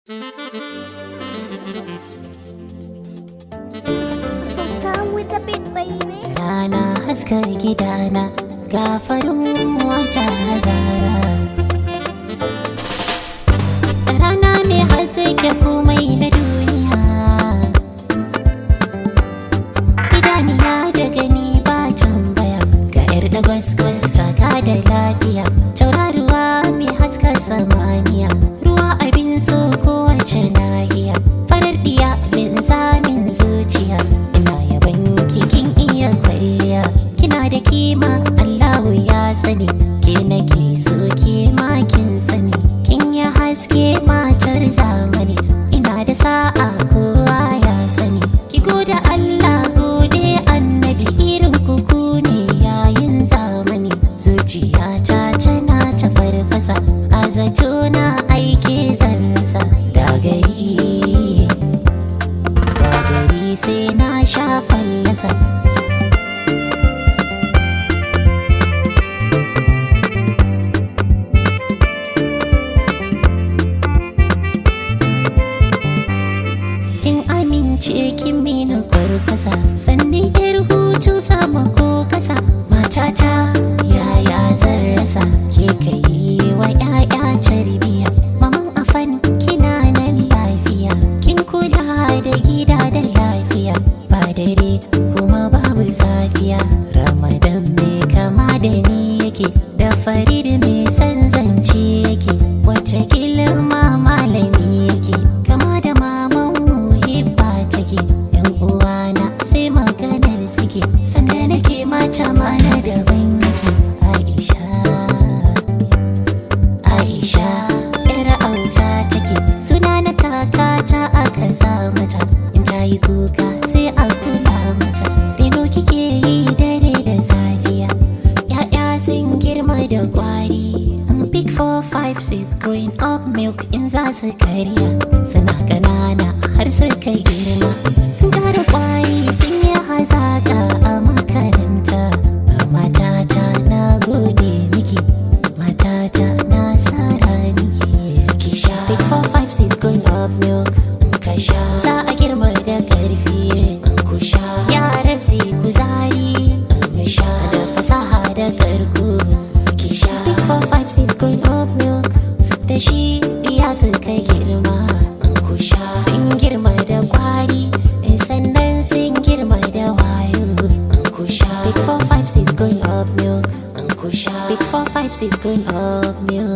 Sultan with the beat, baby. Rana haska gidana ga farin wata zara Rana mai haske komai na duniya Idaniya da gani ba tambaya Ga yar da gwaskwas saka da lafiya Tauraruwa mai haska samaniya Ruwa abin so kowace nahiya Farar diya linzamin zuciya Ina yaban kikin iya kwalliya Kina da kima Allahu ya sani Ke nake so ke ma kin sani Kin ya haske matar zamani Ina da sa'a kowa ya sani Ki gode Allah gode annabi irin kuku ne yayin zamani Zuciyata tana ta farfasa A zato na aike zan rasa da gari Da gari sai na sha fallasa kin amince kin mini kwarkwasa sannan yar hutu sama ko kasa matata yaya zan rasa ke kai wa yaya tarbiya maman afan kina nan lafiya kin kula da gida da lafiya ba dare kuma babu safiya ramadan mai kama da ni yake da farid mai san zance yake wata kilma malami yake kama da maman muhibba take yan uwana sai maganar suke sanda nake mata mana daban yake aisha aisha yar auta take suna na kakata aka sa mata in ta yi kuka sai a kula mata reno kike yi dare da safiya ya'ya sun girma da kwari Big four five six growing up milk in za su karya suna ƙanana har suka girma sun kara kwari sun yi hazaka a makaranta matata na gode miki matata na sara niki ki sha big four five six growing up milk ka sha za a girma da karfi ku sha yara su yi kuzari mu sha da fasaha da karko ki sha big four five six growing up milk da shi ya suka girma ku sha sun girma da kwari sannan sun girma da wayo ku sha big four five six growing up milk ku sha big four five six growing up milk